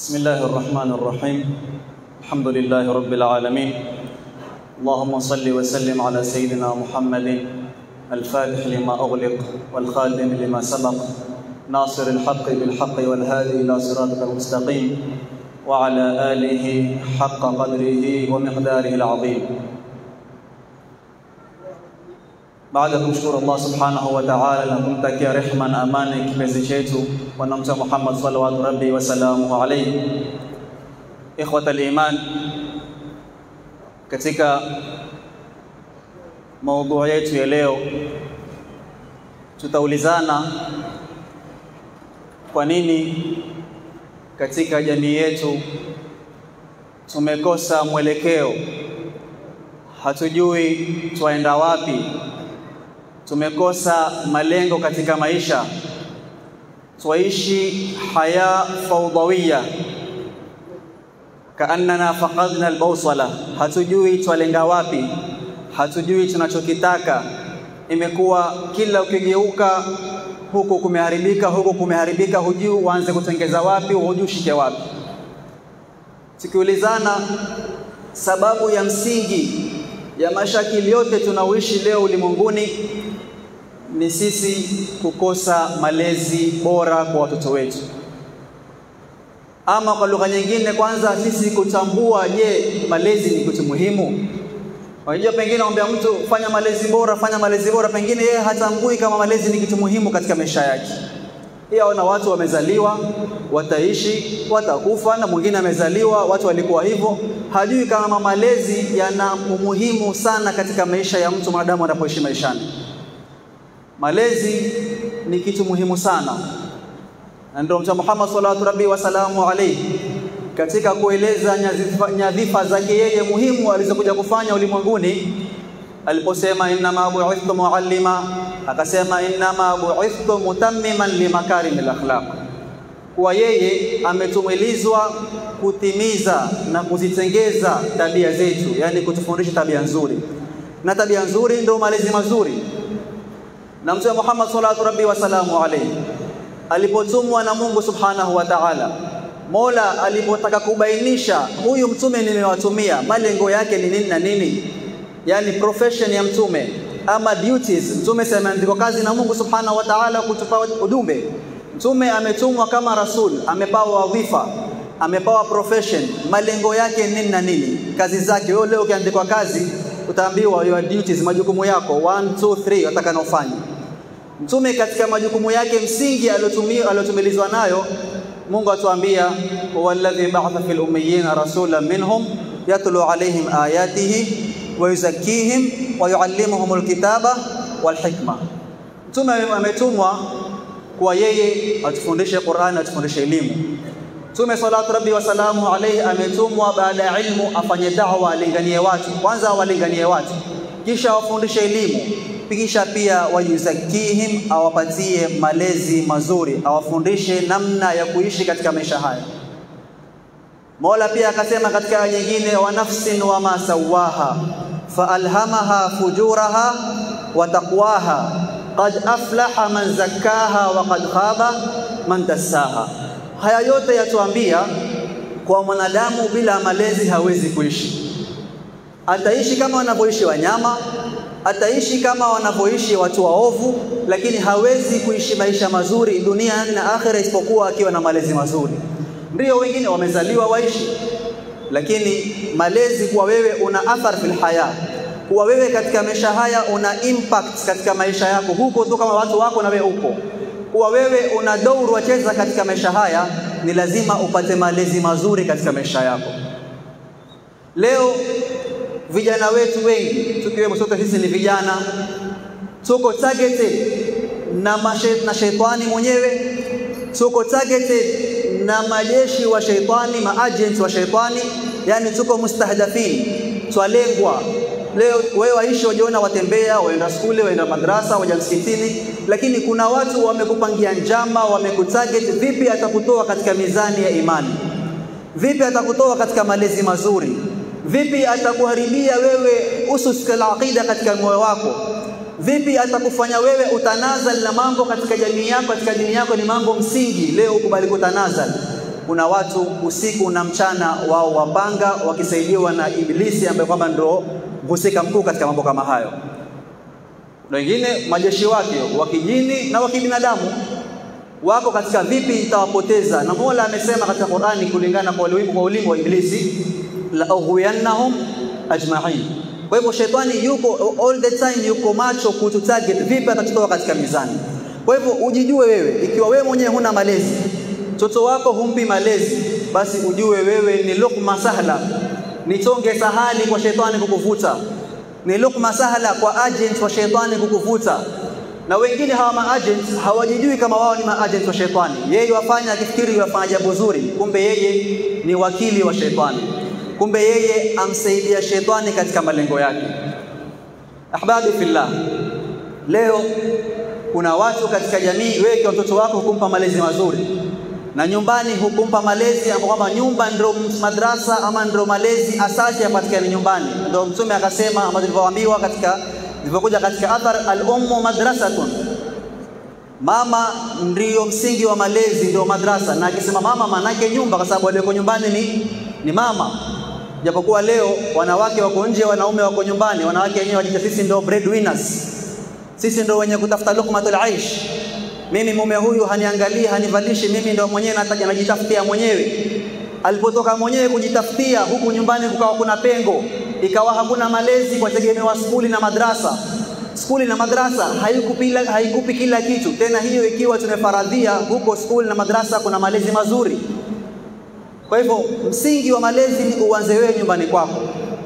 بسم الله الرحمن الرحيم الحمد لله رب العالمين اللهم صل وسلم على سيدنا محمد الفاتح لما أغلق والخاتم لما سبق ناصر الحق بالحق والهادي إلى صراطك المستقيم وعلى آله حق قدره ومقداره العظيم baada ya kumshukuru Allah subhanahu wa ta'ala na kumtakia rehma na amani kipenzi chetu bwana mtume Muhammad sallallahu rabbi wa salamuhu alayhi. Ikhwata al-iman, katika maudhui yetu ya leo tutaulizana kwa nini katika jamii yetu tumekosa mwelekeo, hatujui twaenda wapi tumekosa malengo katika maisha, twaishi haya fawdawiya, kaannana faqadna albawsala, hatujui twalenga wapi, hatujui tunachokitaka. Imekuwa kila ukigeuka huku kumeharibika, huku kumeharibika, hujui uanze kutengeza wapi, hujui ushike wapi. Tukiulizana sababu ya msingi ya mashakili yote tunaoishi leo ulimwenguni ni sisi kukosa malezi bora kwa watoto wetu, ama kwa lugha nyingine, kwanza sisi kutambua, je, malezi ni kitu muhimu? Unajua, pengine mwambia mtu fanya malezi bora, fanya malezi bora, pengine yeye hatambui kama malezi ni kitu muhimu katika maisha yake. Yeye aona watu wamezaliwa, wataishi, watakufa, na mwingine amezaliwa, watu walikuwa hivyo. Hajui kama malezi yana umuhimu sana katika maisha ya mtu mwanadamu anapoishi maishani. Malezi ni kitu muhimu sana, na ndio Mtume Muhammad sallallahu rabbi wasalamu alayhi katika kueleza nyadhifa, nyadhifa zake yeye muhimu alizokuja kufanya ulimwenguni aliposema innama bu'ithtu muallima, akasema innama bu'ithtu mutammiman limakarimil akhlaq, kuwa yeye ametumilizwa kutimiza na kuzitengeza tabia zetu, yani kutufundisha tabia nzuri, na tabia nzuri ndio malezi mazuri na Mtume Muhammad sallallahu rabbi wasalamu alayhi alipotumwa na Mungu subhanahu wa ta'ala, Mola alipotaka kubainisha huyu mtume nimewatumia malengo yake ni nini na nini, yani profession ya mtume ama duties. Mtume sasa ameandikwa kazi na Mungu subhanahu wa ta'ala kutupa ujumbe. Mtume ametumwa kama rasul, amepawa wadhifa, amepawa profession, malengo yake nini na nini, kazi zake. Wewe leo ukiandikwa kazi utaambiwa your duties, majukumu yako 1 2 3 watakana ufanye. Mtume katika majukumu yake msingi aliyotumilizwa nayo, Mungu atuambia walladhi ba'atha fil ummiyina rasulan minhum yatlu alaihim ayatihi wa yuzakkihim wa yuallimuhum alkitaba wal hikma. Mtume ametumwa kwa yeye atufundishe Qur'an, atufundishe elimu. Mtume sallallahu rabbi wasalamu alayhi ametumwa baada ya ilmu afanye da'wa, alinganie watu, kwanza awalinganie watu, kisha awafundishe elimu, kisha pia wayuzakihim, awapatie malezi mazuri, awafundishe namna ya kuishi katika maisha haya. Mola pia akasema katika aya nyingine, wa nafsin wa ma sawaha faalhamaha fujuraha wa taqwaha qad aflaha man zakkaha wa qad khaba man dassaha. Haya yote yatuambia kwa mwanadamu bila malezi hawezi kuishi. Ataishi kama wanavyoishi wanyama, ataishi kama wanavyoishi watu waovu, lakini hawezi kuishi maisha mazuri duniani na akhera isipokuwa akiwa na malezi mazuri. Ndio wengine wamezaliwa waishi, lakini malezi kuwa wewe una athar fil haya, kuwa wewe katika maisha haya una impact katika maisha yako, huko tu kama watu wako na wewe uko kuwa wewe una dauru wacheza katika maisha haya, ni lazima upate malezi mazuri katika maisha yako. Leo vijana wetu wengi, tukiwemo sote sisi ni vijana, tuko targeted na, mashe, na sheitani mwenyewe, tuko targeted na majeshi wa sheitani, maagents wa sheitani, yani tuko mustahdafin, twalengwa Leo wewe waishi wajiona, watembea, waenda skule, waenda madrasa, waja msikitini, lakini kuna watu wamekupangia njama, wamekutarget. Vipi atakutoa katika mizani ya imani? Vipi atakutoa katika malezi mazuri? Vipi atakuharibia wewe usus al-aqida katika moyo wako? Vipi atakufanya wewe utanazal na mambo katika jamii yako, katika dini yako ni mambo msingi, leo ukubali kutanazal kuna watu usiku na mchana wao wapanga wakisaidiwa na Ibilisi ambaye kwamba ndio mhusika mkuu katika mambo kama hayo, na wengine majeshi wake wa kijini na wa kibinadamu wako katika vipi itawapoteza. Na Mola amesema katika Qur'ani kulingana kwa ulimwengu kwa ulimwengu wa Ibilisi, la ughwiyannahum ajma'in. Kwa hivyo shetani yuko all the time, yuko macho kutu target vipi atatutoa katika mizani. Kwa hivyo ujijue wewe, ikiwa wewe mwenyewe huna malezi, mtoto wako humpi malezi, basi ujue wewe ni lukma sahla, ni tonge sahali kwa shetani kukuvuta, ni lukma sahla kwa agent wa shetani kukuvuta. Na wengine hawa maagent hawajijui kama wao ni maagent wa shetani. Yeye wafanya akifikiri wafanya jambo zuri, kumbe yeye ni wakili wa shetani, kumbe yeye amsaidia shetani katika malengo yake. Ahbabi fillah, leo kuna watu katika jamii, wewe kwa mtoto wako hukumpa malezi mazuri, na nyumbani hukumpa malezi ambapo kwamba nyumba ndio madrasa ama ndio malezi asasi yapatikane nyumbani. Ndio Mtume akasema, ama tulivyoambiwa katika ilivyokuja katika athar, al-ummu madrasatun, mama ndio msingi wa malezi, ndio madrasa. Na akisema mama, maanake nyumba, kwa sababu walioko nyumbani ni, ni mama. Japokuwa leo wanawake wako nje, wanaume wako nyumbani, wanawake wenyewe wajita sisi ndio breadwinners sisi ndo wenye kutafuta lukmatul aish. Mimi mume huyu haniangalii, hanivalishi, mimi ndo mwenyewe nataja najitafutia mwenyewe. Alipotoka mwenyewe kujitafutia, huku nyumbani kukawa kuna pengo, ikawa hakuna malezi kwa tegemewa skuli na madrasa. Skuli na madrasa haikupi, haikupi kila kitu tena, hiyo ikiwa tumefaradhia huko skuli na madrasa kuna malezi mazuri. Kwa hivyo msingi wa malezi ni uanze wewe nyumbani kwako.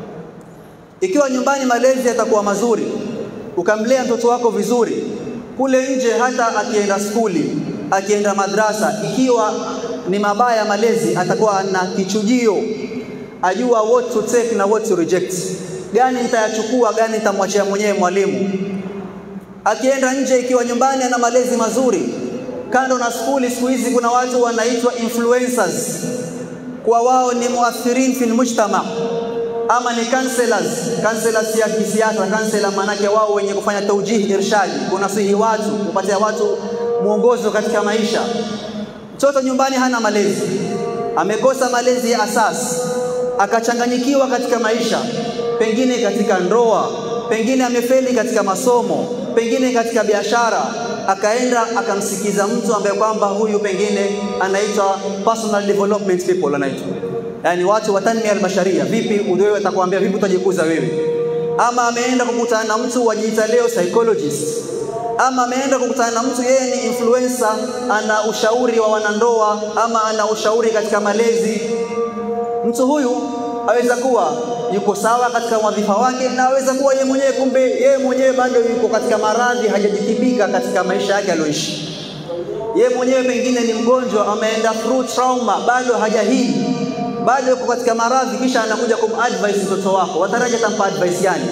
Ikiwa nyumbani malezi yatakuwa mazuri, ukamlea mtoto wako vizuri, kule nje hata akienda skuli, akienda madrasa, ikiwa ni mabaya malezi, atakuwa na kichujio, ajua what to take na what to reject, gani nitayachukua, gani nitamwachia mwenyewe mwalimu. Akienda nje, ikiwa nyumbani ana malezi mazuri, kando na skuli, siku hizi kuna watu wanaitwa influencers, kwa wao ni muathirin fil mujtama ama ni counselors, counselors ya kisiasa. Counselor maanake wao wenye kufanya taujihi, irshadi, kunasihi watu, kupatia watu mwongozo katika maisha. Mtoto nyumbani hana malezi, amekosa malezi ya asasi, akachanganyikiwa katika maisha, pengine katika ndoa, pengine amefeli katika masomo, pengine katika biashara, akaenda akamsikiza mtu ambaye kwamba huyu pengine anaitwa personal development people anaitwa yani watu wa tanmia albasharia. Vipi wewe atakwambia vipi utajikuza wewe? Ama ameenda kukutana na mtu wajiita leo psychologist, ama ameenda kukutana na mtu yeye ni influencer, ana ushauri wa wanandoa, ama ana ushauri katika malezi. Mtu huyu aweza kuwa yuko sawa katika wadhifa wake, na aweza kuwa yeye mwenyewe, kumbe yeye mwenyewe bado yuko katika maradhi, hajajitibika katika maisha yake aliyoishi. Yeye mwenyewe pengine ni mgonjwa, ameenda through trauma, bado hajahili bado yuko katika maradhi, kisha anakuja kumadvise mtoto wako, wataraji atampa advice gani?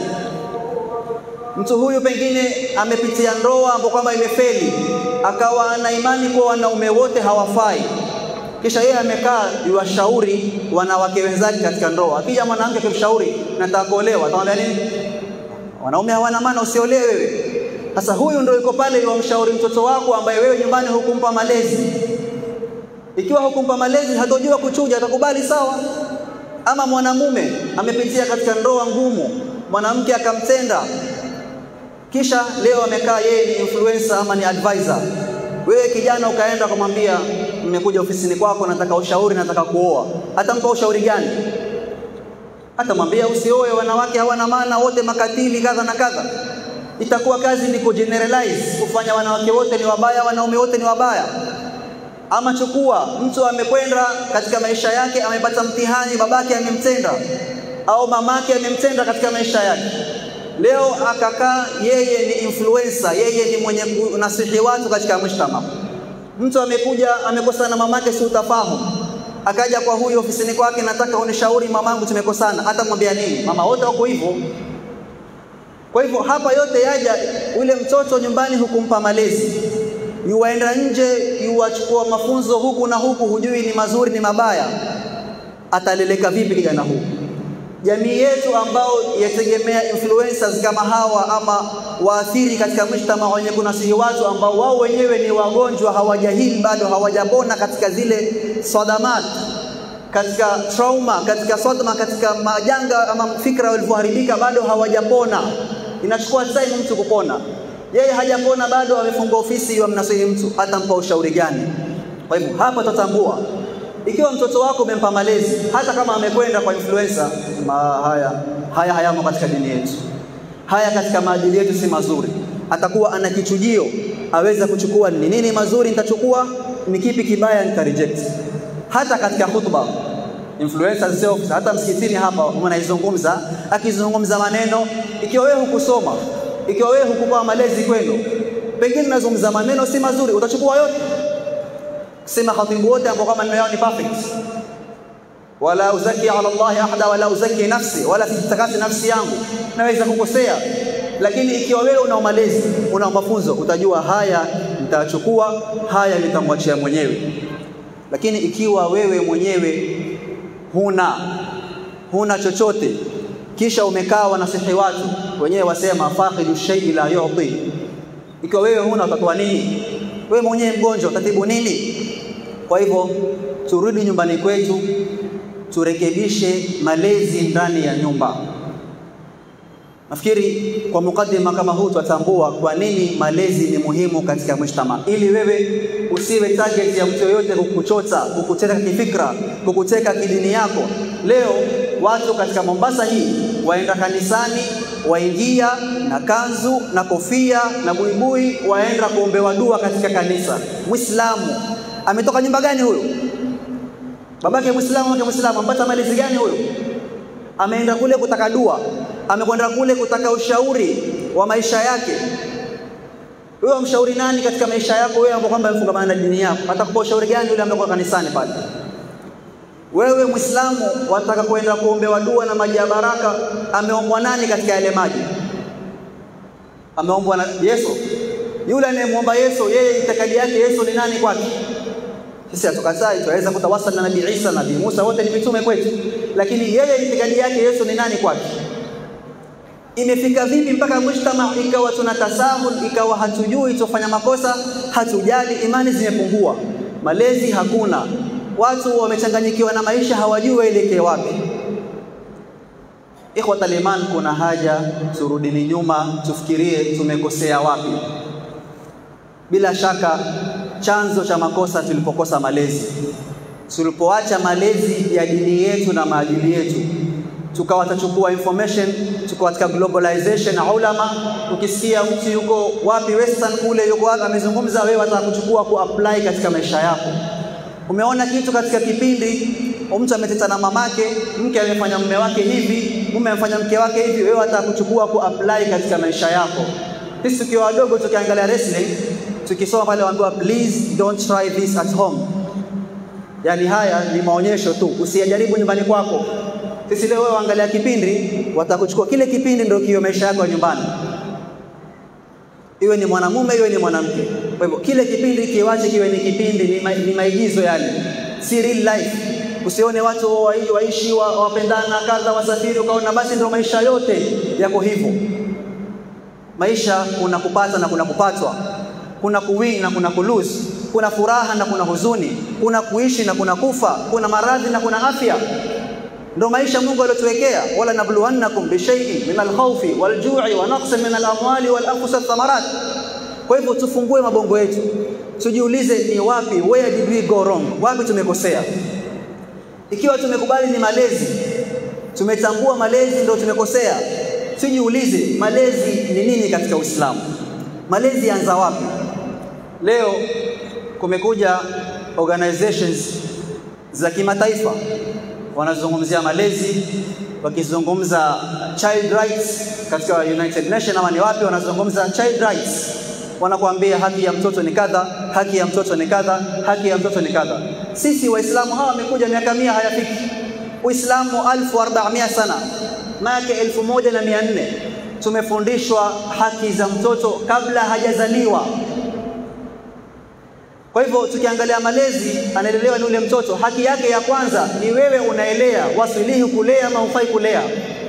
Mtu huyu pengine amepitia ndoa ambapo kwamba imefeli, akawa ana imani kuwa wanaume wote hawafai, kisha yeye amekaa yuwashauri wanawake wenzake katika ndoa. Akija mwanamke akimshauri nataka kuolewa, atamwambia nini? Wanaume hawana maana, usiolewe wewe. Sasa huyu ndio yuko pale yuwamshauri mtoto wako ambaye wewe nyumbani hukumpa malezi ikiwa hukumpa malezi hatojua kuchuja, atakubali sawa. Ama mwanamume amepitia katika ndoa ngumu, mwanamke akamtenda, kisha leo amekaa yeye ni influencer ama ni advisor. Wewe kijana ukaenda kumwambia, nimekuja ofisini kwako, nataka ushauri, nataka kuoa, atampa ushauri gani? Atamwambia usioe, wanawake hawana maana, wote makatili, kadha na kadha. Itakuwa kazi ni kugeneralize, kufanya wanawake wote ni wabaya, wanaume wote ni wabaya ama chukua mtu amekwenda katika maisha yake, amepata mtihani, babake amemtenda au mamake amemtenda katika maisha yake. Leo akakaa yeye ni influencer, yeye ni mwenye kunasihi watu katika mshtama. Mtu amekuja amekosana na mamake, si utafahamu, akaja kwa huyu ofisini kwake, nataka unishauri mamangu, tumekosana. Atamwambia nini? Mama wote wako hivyo. Kwa hivyo hapa yote yaja, ule mtoto nyumbani hukumpa malezi yuwaenda nje yuwachukua mafunzo huku na huku, hujui ni mazuri ni mabaya, ataleleka vipi kijana huu? jamii yetu ambao yategemea influencers kama hawa ama waathiri katika mshtama wenye kunasihi watu ambao wao wenyewe ni wagonjwa, hawajahili bado, hawajapona katika zile sadamat, katika trauma, katika sadma, katika majanga ama fikra walivyoharibika, bado hawajapona. Inachukua time mtu kupona. Yeye hajapona bado, amefunga ofisi, wamnasihi mtu, atampa ushauri gani? Kwa hivyo hapa tutambua ikiwa mtoto wako umempa malezi, hata kama amekwenda kwa influencer, ma haya haya hayamo katika dini yetu, haya katika maadili yetu si mazuri. Atakuwa ana kichujio, aweza kuchukua ni nini mazuri nitachukua, ni kipi kibaya nita reject. Hata katika khutba influencer self, hata msikitini hapa mnaizungumza, akizungumza maneno, ikiwa wewe hukusoma, ikiwa wewe hukupewa malezi kwenu, pengine unazungumza maneno si mazuri, utachukua yote sema khatibu wote ambao kama maneno yao ni perfect, wala uzaki ala Allah ahada, wala uzaki nafsi, wala sijitakasi nafsi yangu, naweza kukosea. Lakini ikiwa wewe una malezi, una mafunzo, utajua haya nitachukua, haya nitamwachia mwenyewe. Lakini ikiwa wewe mwenyewe huna huna chochote, kisha umekaa wanasihi watu wenyewe wasema faqidu shay'i la yu'ti, ikiwa wewe huna utatoa nini? Wewe mwenyewe mgonjwa utatibu nini? Kwa hivyo turudi nyumbani kwetu, turekebishe malezi ndani ya nyumba. Nafikiri kwa mukaddima kama huu tutatambua kwa nini malezi ni muhimu katika mshtama, ili wewe usiwe target ya mtu yoyote kukuchota, kukuteka kifikra, kukuteka kidini yako. Leo watu katika Mombasa hii waenda kanisani, waingia na kanzu na kofia na buibui, waenda kuombewa dua katika kanisa. Muislamu ametoka nyumba gani huyo? Babake Muislamu, wake Muislamu, ampata malezi gani huyo? Ameenda kule kutaka dua, amekwenda kule kutaka ushauri wa maisha yake. Wewe mshauri nani katika maisha yako wewe ambao kwamba mfungamana na dini yako? Atakupa ushauri gani yule ambaye kanisani pale? Wewe Muislamu wataka kwenda kuombewa dua na maji ya baraka, ameombwa nani katika yale maji? Ameombwa na Yesu. Yule anayemwomba Yesu, yeye itikadi yake Yesu ni nani kwake? Sisi hatukatai, tunaweza kutawasal na Nabii Isa, Nabii Musa, wote ni mitume kwetu, lakini yeye itikadi yake Yesu ni nani kwake? Imefika vipi mpaka mujtama ikawa tuna tasahul, ikawa hatujui tufanya makosa, hatujali, imani zimepungua, malezi hakuna, watu wamechanganyikiwa na maisha, hawajui waelekee wapi. Ikhwat al-iman, kuna haja turudini nyuma, tufikirie tumekosea wapi. Bila shaka chanzo cha makosa tulipokosa malezi, tulipoacha malezi ya dini yetu na maadili yetu, tukawa tachukua information, tuko katika globalization na ulama. Ukisikia mtu yuko wapi western kule, yuko wapi amezungumza, wewe wataka kuchukua kuapply katika maisha yako. Umeona kitu katika kipindi, mtu ameteta na mamake, mke amefanya mume wake hivi, mume amefanya mke wake hivi, wewe wataka kuchukua kuapply katika maisha yako. Sisi tukiwa wadogo tukiangalia wrestling tukisoma pale waambiwa please don't try this at home, yaani haya ni maonyesho tu, usiyajaribu nyumbani kwako. Sisi leo wewe angalia kipindi, watakuchukua kile kipindi ndio kio maisha yako ya nyumbani, iwe ni mwanamume iwe ni mwanamke. Kwa hivyo kile kipindi kiwache kiwe ni kipindi, ni, ma, ni maigizo yale, si real life. Usione watu wa, waishi wa, wapendana kadha, wasafiri, ukaona basi ndio maisha yote yako hivyo. Maisha kuna kupata na kuna kupatwa kuna kuwin na kuna kulose, kuna furaha na kuna huzuni, kuna kuishi na kuna kufa, kuna maradhi na kuna afya. Ndio maisha Mungu aliyotuwekea, wala nabluwannakum bishaiin min alkhawfi waljui wa naqsin min alamwali wal anfusi wathamarat. Kwa hivyo tufungue mabongo yetu, tujiulize ni wapi, where did we go wrong, wapi tumekosea. Ikiwa tumekubali ni malezi, tumetambua malezi ndio tumekosea, tujiulize malezi ni nini katika Uislamu, malezi yanza wapi? Leo kumekuja organizations za kimataifa wanazungumzia malezi, wakizungumza child rights katika United Nations ama ni wapi, wanazungumza child rights, wanakuambia haki ya mtoto ni kadha, haki ya mtoto ni kadha, haki ya mtoto ni kadha. Sisi Waislamu hawa wamekuja miaka mia hayafiki. Uislamu alfu arbamia sana, maake elfu moja na mia nne tumefundishwa haki za mtoto kabla hajazaliwa Kwa hivyo tukiangalia malezi, anaelelewa ni ule mtoto, haki yake ya kwanza ni wewe unaelea, wasilihi kulea ama hufai kulea.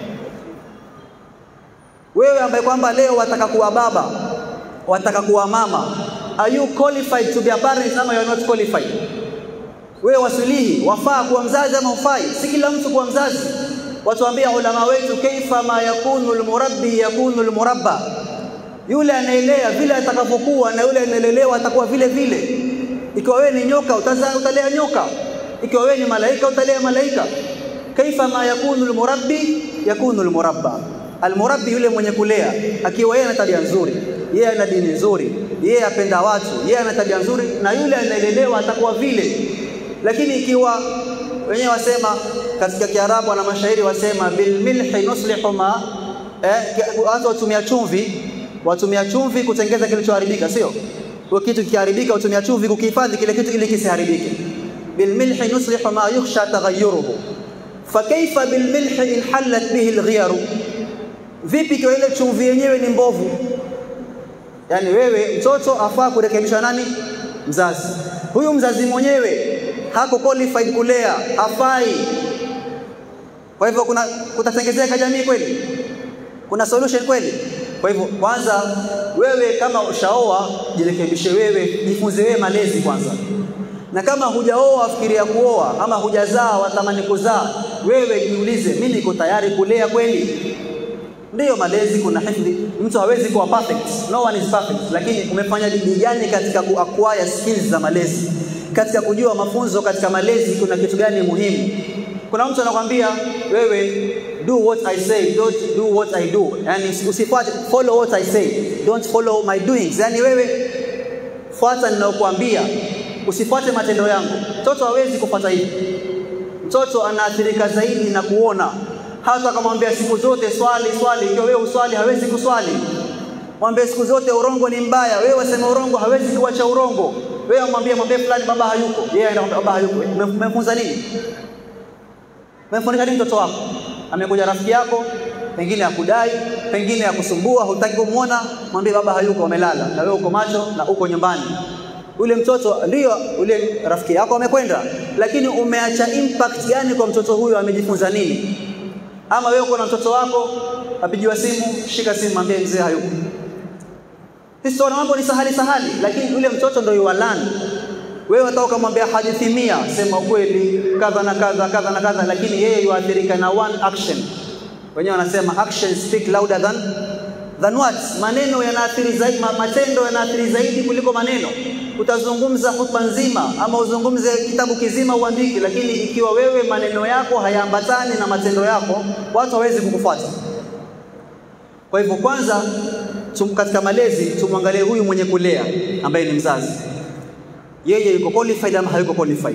Wewe ambaye kwamba leo wataka kuwa baba, wataka kuwa mama, are you qualified to be a parent ama you are not qualified? Wewe wasilihi, wafaa kuwa mzazi ama hufai? Si kila mtu kuwa mzazi. Watuambia ulama wetu, kaifa ma yakunu almurabbi yakunu almurabba, yule anaelea vile atakavyokuwa na yule anaelelewa atakuwa vile vile. Ikiwa wewe ni nyoka utazaa, utalea nyoka. Ikiwa wewe ni malaika utalea malaika. Kaifa ma yakunu almurabbi yakunu almurabba. Almurabbi yule mwenye kulea, akiwa yeye ana tabia nzuri, yeye ana dini nzuri, yeye apenda watu, yeye ana tabia nzuri, na yule anaelelewa atakuwa vile. Lakini ikiwa wenyewe wasema katika Kiarabu na mashairi wasema bil milhi nuslihu ma eh, watu watumia chumvi, watumia chumvi kutengeza kilichoharibika, sio kwa kitu kikiharibika, utumia chumvi kukihifadhi kile kitu ili kisiharibike. bil milhi nuslihu ma yukhsha taghayyuruhu fa kaifa bil milhi in hallat bihi al Vipi kwa ile chumvi yenyewe ni mbovu? Yaani wewe mtoto afaa kurekebishwa nani? Mzazi. Huyu mzazi mwenyewe hako qualified kulea, hafai. Kwa hivyo kuna kutatengezeka jamii kweli? Kuna solution kweli? Kwa hivyo kwanza, wewe kama ushaoa, jirekebishe wewe, jifunze wewe malezi kwanza. Na kama hujaoa, fikiria kuoa, ama hujazaa, watamani kuzaa, wewe jiulize, mimi niko tayari kulea kweli? Ndiyo, malezi kuna hifdhi. Mtu hawezi kuwa perfect, no one is perfect, lakini umefanya bidii gani katika ku acquire skills za malezi, katika kujua mafunzo katika malezi, kuna kitu gani muhimu? Kuna mtu anakwambia wewe, do what I say, don't do what I do, yani usifuate, follow what I say, don't follow my doings. Yani wewe fuata ninayokuambia, usifuate matendo yangu. Mtoto hawezi kufuata hivi. Mtoto anaathirika zaidi na kuona hata akamwambia siku zote swali swali, ikiwa wewe uswali hawezi kuswali. Mwambie siku zote urongo ni mbaya, wewe wasema urongo hawezi kuacha urongo. Wewe mwambie mwambie fulani baba hayuko, yeye yeah, anakwambia baba hayuko. Umemfunza nini? Umemfundisha nini mtoto wako? Amekuja rafiki yako, pengine akudai, pengine akusumbua, hutaki kumwona, mwambie baba hayuko, amelala, na wewe uko macho na uko nyumbani. Ule mtoto ndio ule rafiki yako amekwenda, lakini umeacha impact gani kwa mtoto huyo? Amejifunza nini? Ama wewe uko na mtoto wako apigiwa simu, shika simu, mwambie mzee hayuko. Sisi tunaona mambo ni sahali sahali, lakini yule mtoto ndio yuwalani. Wewe hata ukamwambia hadithi mia, sema ukweli, kadha na kadha kadha na kadha, lakini yeye yuathirika na one action. Wenyewe wanasema action speak louder than than words. Maneno yanaathiri zaidi, matendo yanaathiri zaidi kuliko maneno. Utazungumza hutuba nzima ama uzungumze kitabu kizima uandike, lakini ikiwa wewe maneno yako hayaambatani na matendo yako, watu hawezi kukufuata. Kwa hivyo, kwanza tum, katika malezi tumwangalie huyu mwenye kulea ambaye ni mzazi, yeye yuko qualified ama hayuko qualified.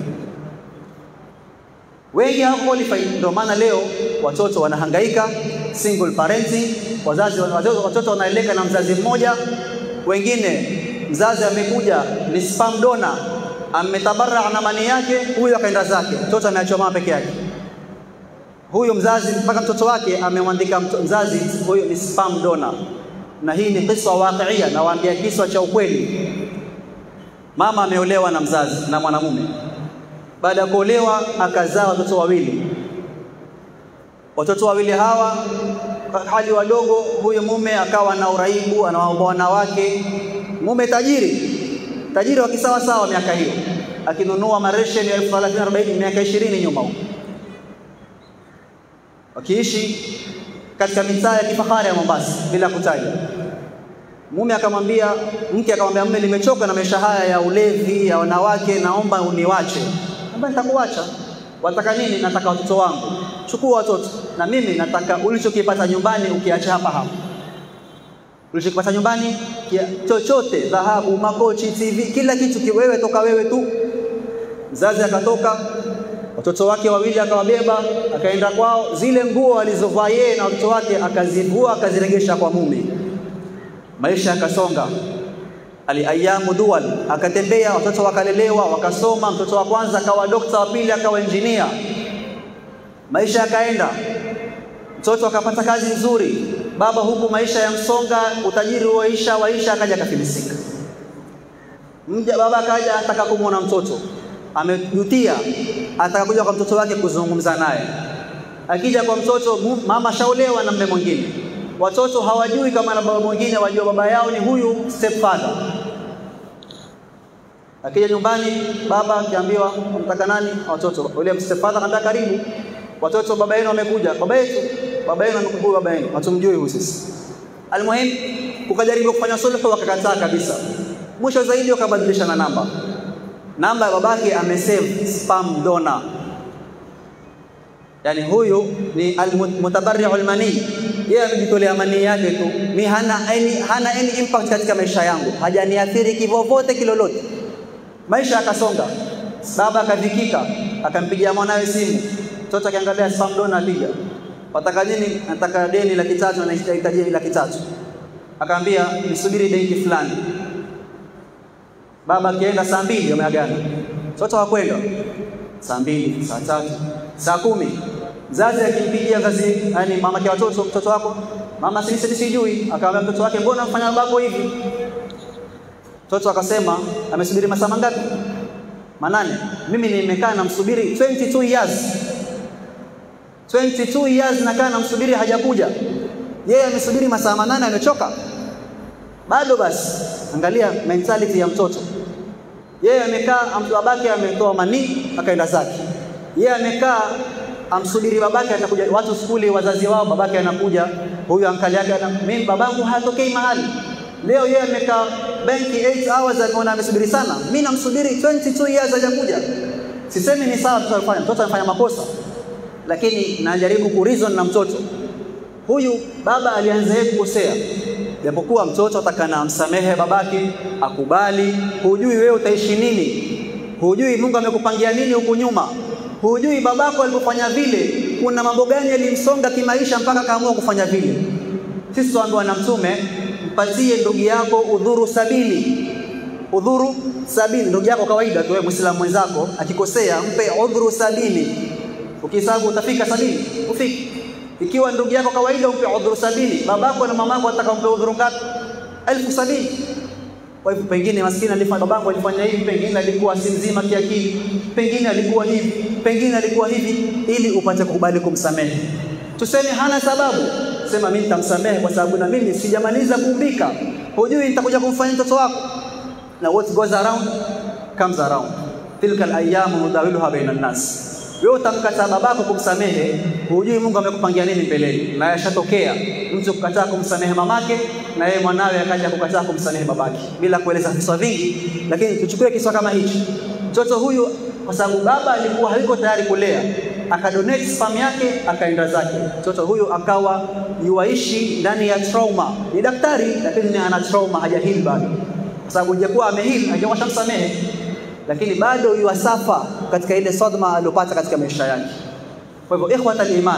Wengi hawako qualified, ndio maana leo watoto wanahangaika single parenting, wazazi watoto wanaeleka na mzazi mmoja, wengine mzazi amekuja ni spam donor, ametabarra na mali yake, huyu akaenda zake, mtoto ameachwa mama peke yake. Huyu mzazi mpaka mtoto wake amemwandika mzazi, huyu ni spam donor. Na hii ni kisa waqiia, nawaambia kisa cha ukweli. Mama ameolewa na mzazi na mwanamume, baada ya kuolewa akazaa watoto wawili. Watoto wawili hawa hali wadogo, huyu mume akawa na uraibu, anawaomba wanawake mume tajiri tajiri wa kisawa sawa miaka hiyo akinunua mareshen ya elfu thelathini arobaini miaka ishirini nyuma huko, wakiishi katika mitaa ya kifahari ya Mombasa bila kutaja. Mume akamwambia mke akamwambia mume, nimechoka na maisha haya ya ulevi ya wanawake, naomba uniwache. Ambaye nitakuacha. Wataka nini? Nataka watoto wangu. Chukua watoto, na mimi nataka ulichokipata nyumbani ukiacha hapa hapa ulichokipata nyumbani chochote, dhahabu, makochi, TV, kila kitu wewe, toka wewe tu. Mzazi akatoka, watoto wake wawili akawabeba, akaenda kwao. Zile nguo alizovaa yeye na watoto wake akazivua, akaziregesha kwa mume. Maisha yakasonga, ali ayamu dual, akatembea, watoto wakalelewa, wakasoma. Mtoto wa kwanza akawa dokta, wa pili akawa injinia. Maisha yakaenda, mtoto akapata kazi nzuri baba huku maisha ya msonga, utajiri waisha waisha, akaja akafilisika. Mja baba kaja ataka kumwona mtoto, amejutia, ataka kuja kwa mtoto wake kuzungumza naye. Akija kwa mtoto, mama shaolewa na mume mwingine. Watoto hawajui kama na baba mwingine, wajua baba yao ni huyu stepfather. Akija nyumbani, baba akiambiwa unataka nani? Watoto. Yule stepfather akamwambia karibu. Watoto, baba yenu amekuja. Baba yetu, baba yenu amekuja, baba yenu. Hatumjui huyu sisi. Almuhim, kukajaribu kufanya sulhu, wakakataa kabisa. Mwisho zaidi wakabadilishana namba. Namba ya babake amesave spam donor, yaani huyu ni almutabarri'ul mani, yeye amejitolea manii yake tu, mi hana any, hana any impact katika maisha yangu, hajaniathiri kivovote kilolote. Maisha akasonga, baba akadhikika, akampigia mwanawe simu, mtoto akiangalia spam donor, apiga wataka nini? Nataka deni laki tatu na nahitaji laki tatu. Akaambia nisubiri benki fulani. Baba akienda saa mbili wameagana, mtoto hakwenda saa mbili, saa tatu, saa kumi. Mzazi akimpigia kazi, yani mama kwa watoto, mtoto wako mama, sisi sijui. Akamwambia mtoto wake, mbona mfanya babako hivi? Mtoto akasema amesubiri masaa mangapi? Manane. Mimi nimekaa namsubiri 22 years 22 years nakaa namsubiri hajakuja. Yeye amesubiri masaa manane amechoka. Bado basi, angalia mentality ya mtoto. Yeye amekaa babake ametoa manii akaenda zake. Yeye amekaa amsubiri babake atakuja, watu skuli, wazazi wao, babake anakuja, huyu ankali yake ana mimi babangu hatokei mahali. Leo yeye amekaa benki 8 hours ameona amesubiri sana. Mimi namsubiri 22 years hajakuja. Sisemi ni sawa mtoto alifanya, mtoto anafanya makosa lakini najaribu kurizon na mtoto huyu. Baba alianza yeye kukosea, japokuwa mtoto atakana amsamehe babake, akubali. Hujui wewe utaishi nini, hujui Mungu amekupangia nini huku nyuma, hujui babako alipofanya vile, kuna mambo gani yalimsonga kimaisha mpaka kaamua kufanya vile. Sisi tuambiwa na Mtume, mpatie ndugu yako udhuru sabini udhuru sabini. Ndugu yako kawaida tu, wewe Muislamu mwenzako akikosea, mpe udhuru sabini Ukihesabu utafika sabini, ufiki. Ikiwa ndugu yako kawaida umpe udhuru sabini, babako na mamako ataka umpe udhuru ngapi? elfu sabini. Kwa hivyo pengine maskini alifanya babako alifanya hivi, pengine alikuwa si mzima kiakili, pengine alikuwa hivi, pengine alikuwa hivi, ili upate kukubali kumsamehe. Tuseme hana sababu, sema mimi nitamsamehe kwa sababu na mimi sijamaliza kuumbika. Hujui nitakuja kumfanyia mtoto wako, na what goes around comes around. Tilka al-ayyamu nudawiluha baina an-nas wewe utamkataa babako kumsamehe, hujui Mungu amekupangia nini mbeleni. Na yashatokea mtu kukataa kumsamehe mamake na yeye mwanawe akaja kukataa kumsamehe babake, bila kueleza visa vingi, lakini tuchukue kisa kama hichi. Mtoto huyu kwa sababu baba alikuwa hayuko tayari kulea, akadonate sperm yake akaenda zake. Mtoto huyu akawa yuaishi ndani ya trauma. Ni daktari lakini ana trauma, hajahili bado, kwa sababu ingekuwa amehili angekuwa shamsamehe lakini bado yuasafa katika ile sadma aliyopata katika maisha yake. Kwa hivyo, ikhwat al-iman,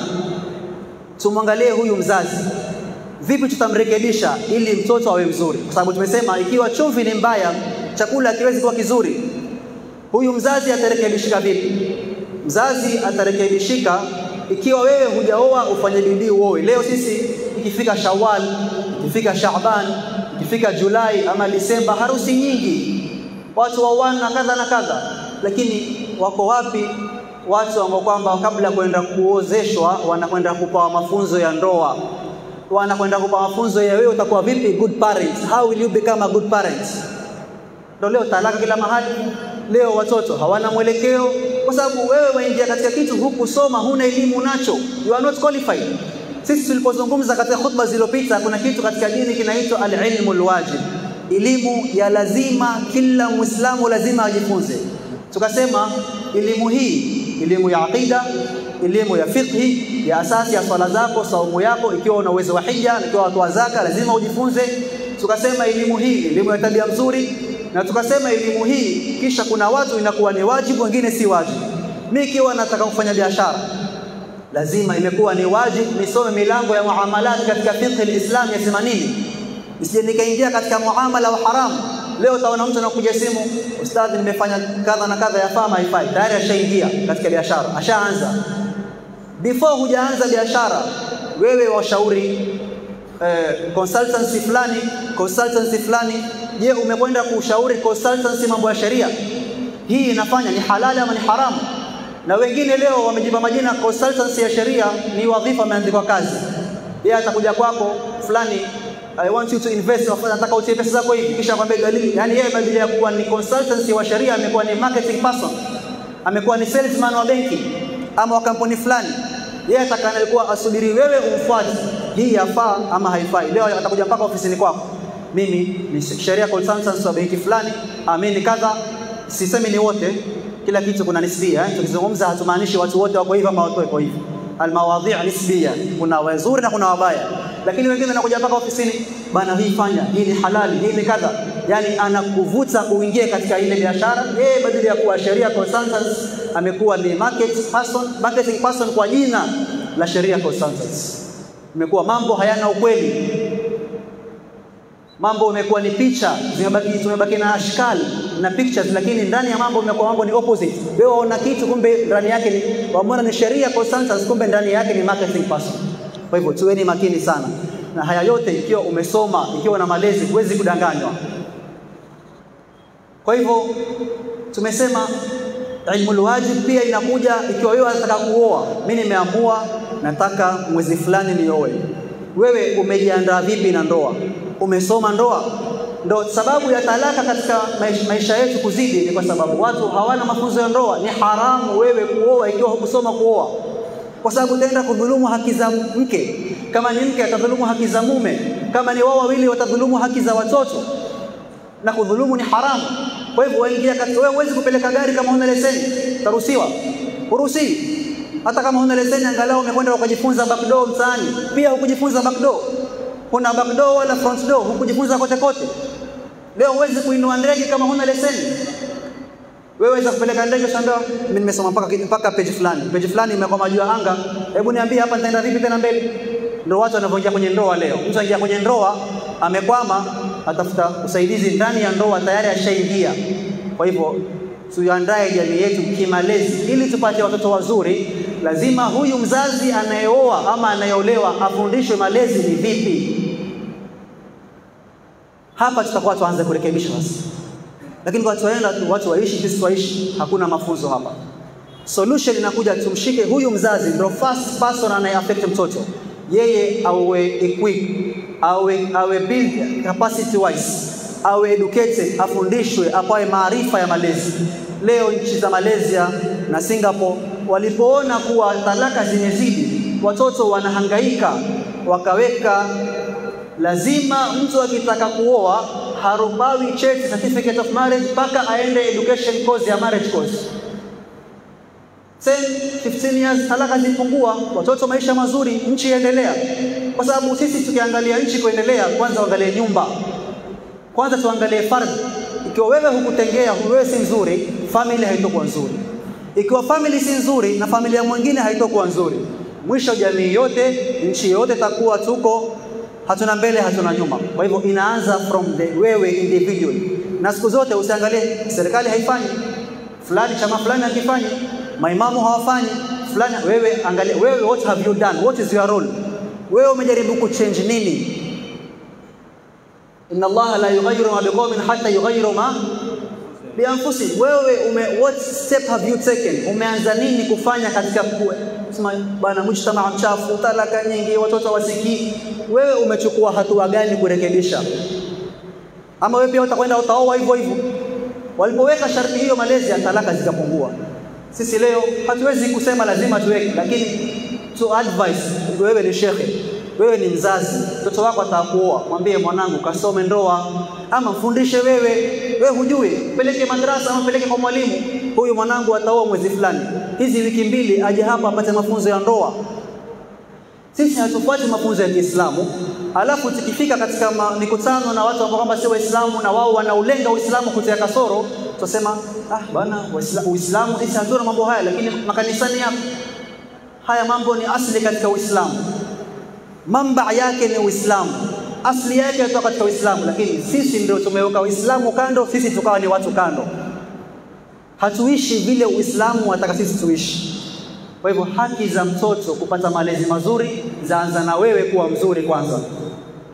tumwangalie huyu mzazi, vipi tutamrekebisha ili mtoto awe mzuri, kwa sababu tumesema ikiwa chumvi ni mbaya, chakula hakiwezi kuwa kizuri. Huyu mzazi atarekebishika vipi? Mzazi atarekebishika ikiwa wewe hujaoa, ufanye bidii uoe. Leo sisi ikifika Shawwal, ikifika Shaaban, ikifika Julai ama Disemba, harusi nyingi watu waoana na kadha na kadha, lakini wako wapi watu ambao kwamba kabla kwenda kuozeshwa wanakwenda kupawa mafunzo ya ndoa, wanakwenda kupawa mafunzo ya wewe utakuwa vipi good parent, how will you become a good parent. Ndio leo talaka kila mahali, leo watoto hawana mwelekeo, kwa sababu wewe waingia katika kitu hukusoma, huna elimu nacho, you are not qualified. Sisi tulipozungumza katika khutba zilizopita, kuna kitu katika dini kinaitwa al-ilmu al-wajib elimu ya lazima, kila Muislamu lazima ajifunze. Tukasema elimu hii, elimu ya aqida, elimu ya fiqhi, ya asasi ya swala zako, saumu yako, ikiwa una uwezo wa hija, ikiwa watoa zaka, lazima ujifunze. Tukasema elimu hii, elimu ya tabia mzuri, na tukasema elimu hii, kisha kuna watu inakuwa ni wajibu, wengine si wajibu. Mimi ikiwa nataka kufanya biashara lazima imekuwa ni wajibu nisome milango ya muamalat katika fiqh al-Islam yasema nini nisije nikaingia katika muamala wa haramu. Leo utaona mtu anakuja simu, ustadhi, nimefanya kadha na kadha, yafaa haifai, tayari ashaingia katika biashara, ashaanza. Before hujaanza biashara, wewe washauri eh, consultancy fulani consultancy fulani. Je, umekwenda kushauri consultancy mambo ya sheria? Hii inafanya ni halali ama ni haramu? Na wengine leo wamejipa majina consultancy ya sheria, ni wadhifa ameandikwa kazi. Yeye atakuja kwako fulani I want you to invest, nataka utie pesa zako hivi, kisha akwambia dalili. Yani yeye badala ya kuwa ni consultancy wa sheria amekuwa ni marketing person, amekuwa ni salesman wa benki ama wa kampuni fulani. Yeye atakana alikuwa asubiri wewe umfuate, hii yafaa ama haifai. Leo atakuja mpaka ofisini kwako, mimi ni sheria consultant wa benki fulani, amini kadha. Sisemi ni wote, kila kitu kuna nisbia eh? Tukizungumza hatumaanishi watu wote wako hivi ama watu wako hivi. Almawadhi' nisbia, kuna wazuri na kuna wabaya, lakini wengine wanakuja mpaka ofisini, bana, hii fanya, hii ni halali, hii ni kadha. Yani anakuvuta uingie katika ile biashara. Yeye badala ya kuwa sheria consultant amekuwa ni market person, marketing person kwa jina la sheria consultants. Imekuwa mambo hayana ukweli, mambo imekuwa ni picha zimebaki, tumebaki na ashkali na pictures, lakini ndani ya mambo imekuwa mambo ni opposite. Wewe waona kitu, kumbe ndani yake ni wameona ni sheria consultants, kumbe ndani yake ni marketing person. Kwa hivyo tuweni makini sana na haya yote. Ikiwa umesoma, ikiwa na malezi, huwezi kudanganywa. Kwa hivyo tumesema ilmul wajib pia inakuja ikiwa wewe unataka kuoa. Mimi nimeamua nataka mwezi fulani nioe. Wewe umejiandaa vipi na ndoa? Umesoma ndoa? Ndo sababu ya talaka katika maisha yetu kuzidi ni kwa sababu watu hawana mafunzo ya ndoa. Ni haramu wewe kuoa ikiwa hukusoma kuoa, kwa sababu utaenda kudhulumu haki za mke. Kama ni mke atadhulumu haki za mume, kama ni wao wawili watadhulumu haki za watoto, na kudhulumu ni haramu. Kwa hivyo waingia katika, wewe huwezi kupeleka gari kama huna leseni, utaruhusiwa? Huruhusiwi. Hata kama huna leseni, angalau umekwenda ukajifunza backdoor mtaani, pia hukujifunza backdoor. Kuna backdoor wala front door, hukujifunza kote kote. Leo huwezi kuinua ndege kama huna leseni. Wewe waweza kupeleka ndege shamba, mimi nimesoma mpaka mpaka page fulani, page fulani imekwama juu ya anga. Hebu niambie hapa nitaenda vipi tena mbele? Ndio watu wanavyoingia kwenye ndoa leo. Mtu anaingia kwenye ndoa amekwama, atafuta usaidizi ndani ya ndoa, tayari ashaingia. Kwa hivyo tuandae jamii yetu kimalezi, ili tupate watoto wazuri. Lazima huyu mzazi anayeoa ama anayeolewa afundishwe malezi ni vipi. Hapa tutakuwa tuanze kurekebisha sasa, lakini kwa tuenda tu watu waishi, sisi waishi, hakuna mafunzo hapa. Solution inakuja, tumshike huyu mzazi, ndio first person anaye affect mtoto, yeye awe equip, awe awe build capacity wise, awe educated, afundishwe, apawe maarifa ya malezi. Leo nchi za Malaysia na Singapore walipoona kuwa talaka zimezidi, watoto wanahangaika, wakaweka lazima mtu akitaka kuoa harubawi cheti certificate of marriage mpaka aende education course ya marriage course. 10 15 years talaka zipungua, watoto maisha mazuri, nchi iendelea. Kwa sababu sisi tukiangalia nchi kuendelea, kwanza uangalie nyumba, kwanza tuangalie fardhi. Ikiwa wewe hukutengea, wewe si mzuri, family haitokuwa nzuri. Ikiwa family si nzuri na familia mwingine haitokuwa nzuri, mwisho jamii yote, nchi yote takuwa tuko hatuna mbele hatuna nyuma. Kwa hivyo inaanza from the wewe individual, na siku zote usiangalie serikali haifanyi, fulani chama fulani hakifanyi, maimamu hawafanyi, fulani. Wewe angalia wewe, what have you done, what is your role? Wewe umejaribu kuchange nini? inna Allaha la yughayyiru ma biqaumin hatta yughayyiru ma bianfusihim. Wewe ume, what step have you taken? Umeanza nini kufanya katika kusema bana, mujtamaa mchafu, talaka nyingi, watoto wasikii. Wewe umechukua hatua gani kurekebisha? Ama wewe pia utakwenda utaoa hivyo hivyo? Walipoweka sharti hiyo Malaysia, talaka zikapungua. Sisi leo hatuwezi kusema lazima tuweke, lakini to advise, wewe ni shekhe, wewe ni mzazi, mtoto wako atakuoa, mwambie mwanangu, kasome ndoa, ama mfundishe wewe. Wewe hujui, peleke madrasa ama peleke kwa mwalimu, huyu mwanangu ataoa mwezi fulani, hizi wiki mbili aje hapa apate mafunzo ya ndoa. Sisi hatufuati mafunzo ya Kiislamu, alafu tukifika katika mikutano na watu ambao kwamba si Waislamu na wao wanaulenga Uislamu kutia kasoro, tutasema ah, bana Uislamu sisi hatuna mambo haya, lakini makanisani yapo haya mambo. Ni asli katika Uislamu, mamba yake ni Uislamu, asli yake inatoka katika Uislamu, lakini sisi ndio tumeweka Uislamu kando, sisi tukawa ni watu kando, hatuishi vile Uislamu wataka sisi tuishi. Kwa hivyo haki za mtoto kupata malezi mazuri zaanza na wewe kuwa mzuri kwanza.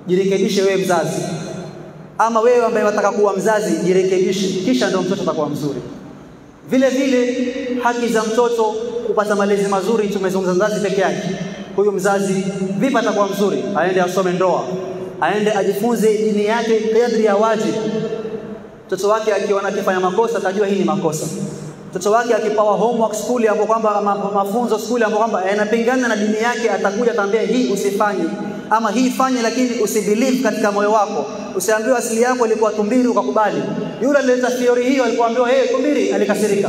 jirekebishe wewe mzazi, ama wewe ambaye wataka kuwa mzazi jirekebishe, kisha ndio mtoto atakuwa mzuri. Vile vile haki za mtoto kupata malezi mazuri, tumezungumza mzazi peke yake. Huyu mzazi vipi atakuwa mzuri? Aende asome ndoa, aende ajifunze dini yake kadri ya wajibu. Mtoto wake akiona akifanya makosa, atajua hii ni makosa. Mtoto wake akipawa homework skuli, ambapo kwamba mafunzo skuli, ambapo kwamba yanapingana na dini yake, atakuja ataambia hii usifanye, ama hii fanye, lakini usibelieve katika moyo wako. Usiambiwe asili yako ilikuwa tumbiri ukakubali. Yule alileta theory hiyo alipoambiwa hey, tumbiri, alikasirika.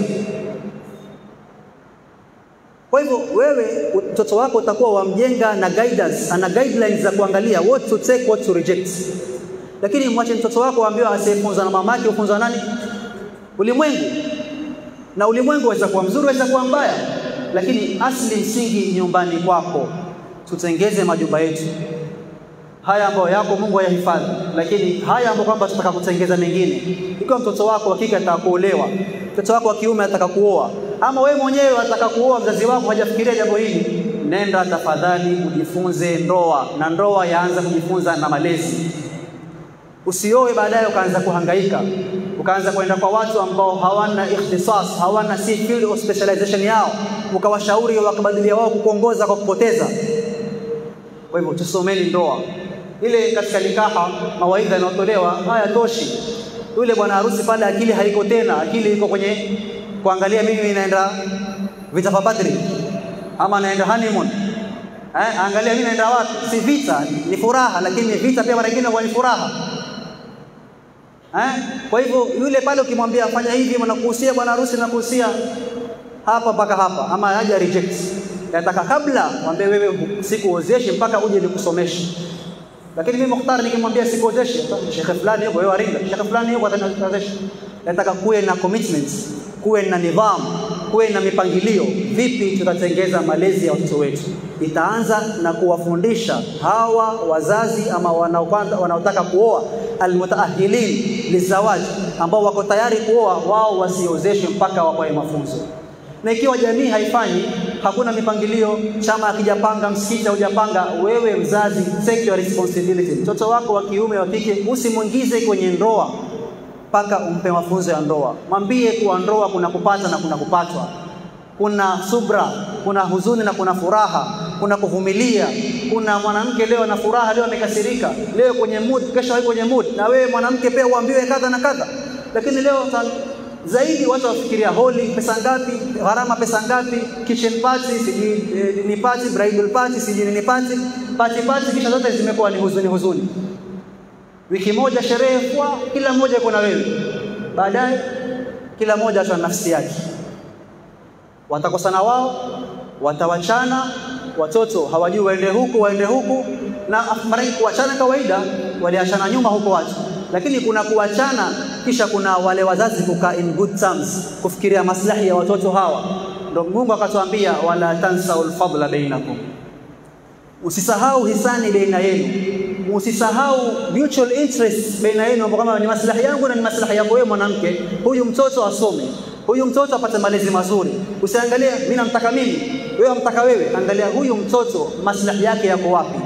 Kwa hivyo wewe mtoto wako utakuwa wamjenga na guidance, ana guidelines za kuangalia what to take, what to reject. Lakini mwache mtoto wako aambiwe asiyefunzwa na mamake, ufunzwa nani? Ulimwengu. Na ulimwengu waweza kuwa mzuri, waweza kuwa mbaya, lakini asli msingi nyumbani kwako. Tutengeze majumba yetu haya ambayo yako Mungu ayahifadhi, lakini haya ambayo kwamba tutaka kutengeza mengine. Ikiwa mtoto wako wa kike ataka kuolewa, mtoto wako wa kiume ataka kuoa, ama wewe mwenyewe ataka kuoa, mzazi wako hajafikiria jambo hili, nenda tafadhali ujifunze ndoa, na ndoa yaanza kujifunza na malezi. Usioe baadaye ukaanza kuhangaika, ukaanza kwenda kwa watu ambao hawana ikhtisas, hawana si field of specialization yao, ukawashauri wakabadilia wao kukuongoza kwa kupoteza. Kwa hivyo tusomeni ndoa ile katika nikaha, mawaidha yanayotolewa haya toshi. Yule bwana harusi pale akili haiko tena, akili iko kwenye kuangalia mimi naenda vita vya Badri ama naenda honeymoon. Eh, angalia mimi naenda wapi? Si vita, ni furaha, lakini vita pia mara nyingine ni furaha. Eh, kwa hivyo yule pale ukimwambia fanya hivi, nakuhusia bwana harusi, nakuhusia hapa mpaka hapa, ama haja reject nataka kabla mwambie wewe sikuozeshe mpaka uje nikusomeshe. Lakini mimi Mukhtar nikimwambia sikuozeshe, shekhe fulani yuko wewe aringa, shekhe fulani yuko ataniozesha. Nataka kuwe na commitments, kuwe na nidhamu, kuwe na mipangilio. Vipi tutatengeza malezi ya watoto wetu? Itaanza na kuwafundisha hawa wazazi ama wanaokwanza wanaotaka kuoa, almutaahilin lizawaji, ambao wako tayari kuoa, wao wasiozeshwe mpaka wapawe mafunzo na ikiwa jamii haifanyi, hakuna mipangilio, chama akijapanga, msikiti haujapanga, wewe mzazi, take your responsibility. Mtoto wako wa kiume wa kike usimwingize kwenye ndoa mpaka umpe mafunzo ya ndoa. Mwambie kuwa ndoa kuna kupata na kuna kupatwa, kuna subra, kuna huzuni na kuna furaha, kuna kuvumilia. Kuna mwanamke leo ana furaha, leo amekasirika, leo kwenye mood, kesho hayuko kwenye mood, na wewe mwanamke pia uambiwe kadha na kadha, lakini leo zaidi watu wafikiria holi pesa ngapi, gharama pesa ngapi, kitchen party sijui eh, ni party, bridal party sijui ni party, party party, kisha zote zimekuwa ni huzuni huzuni. Wiki moja sherehe kwa kila mmoja yuko na wewe, baadaye kila mmoja atwa nafsi yake, watakosana wao, watawachana, watoto hawajui waende huku waende huku, na mara kuachana kawaida, waliachana nyuma huko watu lakini kuna kuachana, kisha kuna wale wazazi kukaa in good terms, kufikiria maslahi ya watoto hawa. Ndio Mungu akatuambia, wala tansau lfadla bainakum, usisahau hisani baina yenu, usisahau mutual interest baina yenu, ambao kama ni maslahi yangu na ni maslahi yako wewe mwanamke. Huyu mtoto asome, huyu mtoto apate malezi mazuri. Usiangalie mimi namtaka mimi, wewe amtaka wewe, angalia huyu mtoto maslahi yake yako wapi.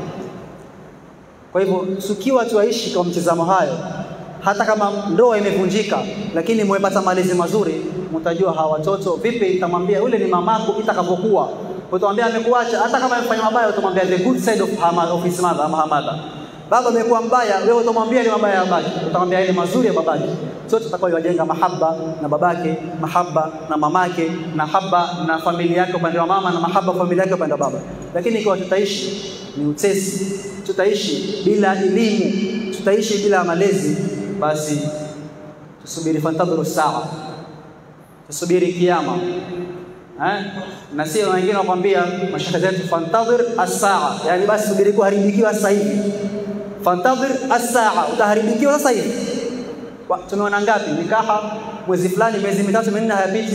Kwa hivyo tukiwa tuaishi kwa mtizamo hayo, hata kama ndoa imevunjika, lakini mmepata malezi mazuri, mtajua hawa watoto vipi. Nitamwambia yule ni mamako itakapokuwa, utamwambia amekuacha, hata kama amefanya mabaya, utamwambia the good side of, hama, of his mother ama her mother. Baba amekuwa mbaya, wewe utamwambia ni mabaya ya babake, utamwambia ile mazuri ya babake. Sote tutakao wajenga mahaba na babake, mahaba na mamake, na haba na familia yake upande wa mama, na mahaba familia yake upande wa baba. Lakini ikiwa tutaishi ni utesi, tutaishi bila elimu, tutaishi bila malezi, basi tusubiri fantadhuru saa, tusubiri kiama eh? na sio wengine wakwambia mashaka zetu fantadhir as-saa, yani basi subiri kuharibikiwa sasa hivi. Fantadhir as-saa, utaharibikiwa sasa hivi. Tumeona ngapi nikaha mwezi fulani, miezi mitatu minne hayapiti,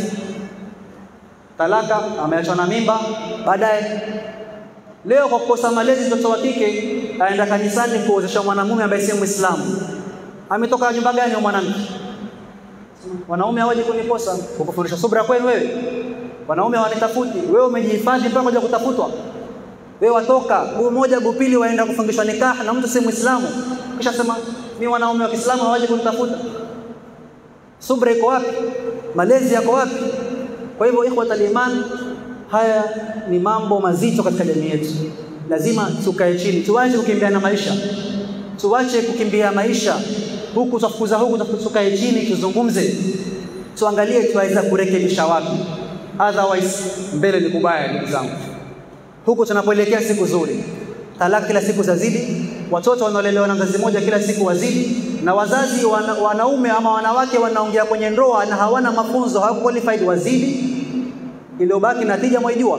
talaka, ameachwa na mimba, baadaye Leo kwa kukosa malezi, mtoto wa kike aenda kanisani kuozesha mwanamume ambaye si Muislamu. Ametoka nyumba gani mwanamke? Wanaume hawaje kuniposa kwa kufundisha subra kwenu wewe? Wanaume hawanitafuti, wewe umejihifadhi mpaka kuja kutafutwa. Wewe watoka guu moja guu pili, waenda kufungishwa nikah na mtu si Muislamu, kisha sema ni wanaume wa Kiislamu hawaje kunitafuta. Subra iko wapi? Malezi yako wapi? Kwa hivyo ikhwatal iman, haya ni mambo mazito katika jamii yetu. Lazima tukae chini, tuache kukimbia na maisha, tuache kukimbia maisha huku tafukuza huku, tukae chini, tuzungumze, tuangalie tuweza kurekebisha wapi. Otherwise mbele ni kubaya, ndugu zangu. Huku tunapoelekea siku nzuri, talaka kila siku zazidi, watoto wanaolelewa na mzazi mmoja kila siku wazidi, na wazazi wana, wanaume ama wanawake wanaongea kwenye ndoa na hawana mafunzo, hawako qualified wazidi. Iliyobaki natija mwaijua,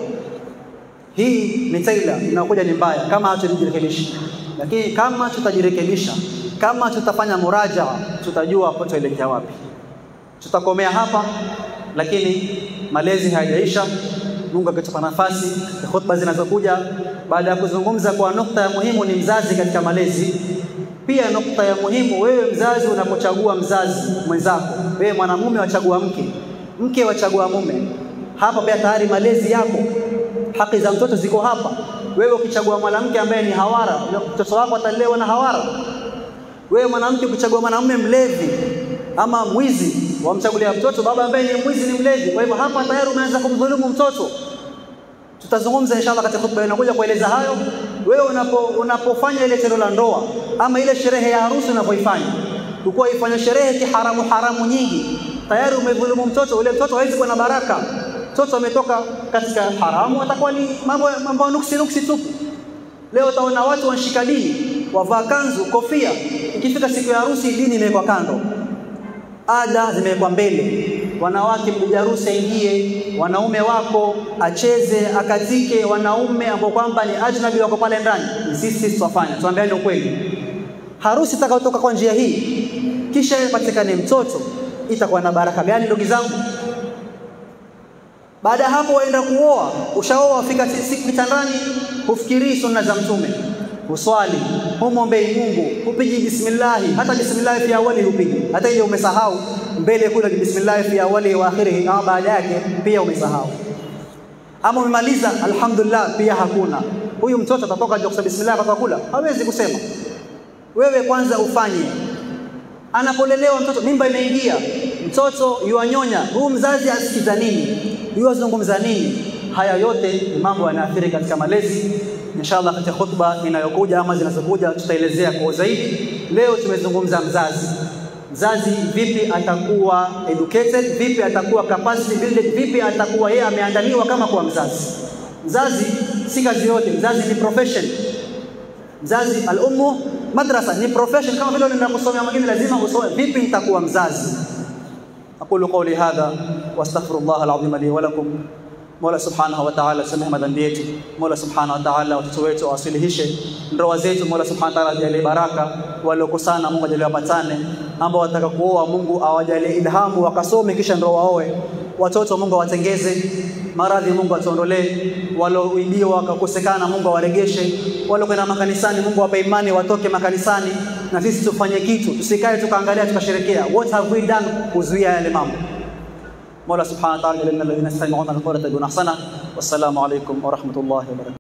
hii ni taila inakuja ni mbaya kama hatujirekebisha, lakini kama tutajirekebisha, kama tutafanya murajaa, tutajua hapo tuelekea wapi. Tutakomea hapa, lakini malezi hayajaisha. Mungu akitupa nafasi ya khutba zinazokuja baada ya kuzungumza kwa nukta ya muhimu ni mzazi katika malezi. Pia nukta ya muhimu, wewe mzazi unapochagua mzazi mwenzako, wewe mwanamume wachagua mke, mke wachagua mume. Hapa pia tayari malezi yako, haki za mtoto ziko hapa. Wewe ukichagua mwanamke ambaye ni hawara, mtoto wako atalelewa na hawara. Wewe mwanamke ukichagua mwanamume mlevi ama mwizi, wamchagulia mtoto baba ambaye ni mwizi, ni mlevi. Kwa hivyo hapa tayari umeanza kumdhulumu mtoto. Tutazungumza inshallah katika hotuba inakuja kueleza hayo. Wewe unapo unapofanya ile tendo la ndoa ama ile sherehe ya harusi unapoifanya, ukuwa ifanya sherehe kiharamu haramu nyingi, tayari umedhulumu mtoto. Ule mtoto hawezi kuwa na baraka. Mtoto ametoka katika haramu, atakuwa ni mambo mambo nuksi nuksi tupu. Leo utaona watu wanashika dini, wavaa kanzu, kofia. Ikifika siku ya harusi, dini imewekwa kando, ada zimewekwa mbele. Wanawake mpiga harusi aingie, wanaume wako acheze, akatike. Wanaume ambao kwamba ni ajnabi wako pale ndani, ni sisi tutafanya, tuambiane ukweli. Harusi itakayotoka kwa njia hii, kisha ipatikane mtoto, itakuwa na baraka gani, ndugu zangu? Baada ya hapo waenda kuoa, ushaoa, wafika siku kitandani, hufikirii sunna za Mtume, huswali, humwombei Mungu, hupigi bismillahi, hata bismillahi fi awali hupigi, hata ile umesahau mbele kule bismillahi fi awali wa akhirih, ama baada yake pia umesahau, ama umemaliza alhamdulillah, pia hakuna. Huyu mtoto atatoka nje kusema bismillah kwa kula, hawezi kusema. Wewe kwanza ufanye anapolelewa mtoto, mimba imeingia, mtoto yuanyonya, huyu mzazi asikiza nini? Yuwazungumza nini? Haya yote ni mambo yanaathiri katika malezi. Inshallah, katika khutba inayokuja ama zinazokuja tutaelezea kwa zaidi. Leo tumezungumza mzazi, mzazi vipi atakuwa educated, vipi atakuwa capacity builded, vipi atakuwa yeye ameandaliwa kama kuwa mzazi. Mzazi si kazi yote, mzazi ni profession. Mzazi al-ummu madrasa ni profession, kama vile unaenda kusomea mwingine lazima usome. Vipi nitakuwa mzazi? aqulu qawli hadha wastaghfirullah al-azim li wa lakum. Mola subhanahu wa ta'ala samehe madhambi yetu. Mola subhanahu wa ta'ala watoto wetu awasilihishe ndoa zetu. Mola subhanahu wa ta'ala ajalie baraka, waliokosana Mungu ajalie wapatane, ambao wataka kuoa Mungu awajalie ilhamu wakasome kisha ndoa waoe. Watoto Mungu awatengeze, maradhi Mungu atuondolee, walioibiwa wakakosekana Mungu awaregeshe, waliokwenda makanisani Mungu awape imani watoke makanisani, na sisi tufanye kitu, tusikae tukaangalia tukasherekea. What have we done kuzuia yale mambo? Mola subhanahu wa ta'ala, alladhina yastami'una al-qawla yattabi'una ahsana. Wassalamu alaykum wa rahmatullahi wa barakatuh.